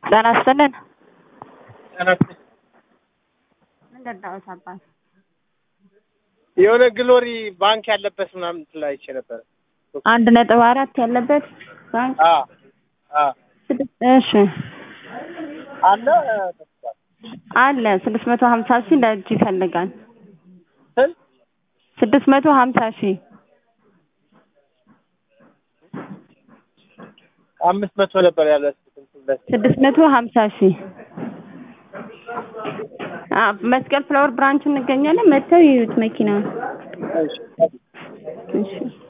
ጤና ይስጥልን። ጤና ይስጥልኝ። ምንድን ነው አባት? የሆነ ግሎሪ ባንክ ያለበት ምናምን ላይ አይቼ ነበር። አንድ ነጥብ አራት ያለበት ባንክ አ አ ስድስት እሺ አለ አለ ስድስት መቶ ሀምሳ ሺህ ለእጅ ይፈልጋል። ስል ስድስት መቶ ሀምሳ ሺህ አምስት መቶ ነበር ያለ ስድስት መቶ ሀምሳ ሺህ አ መስቀል ፍላወር ብራንች እንገኛለን። መጥተው ይዩት መኪናውን። እሺ እሺ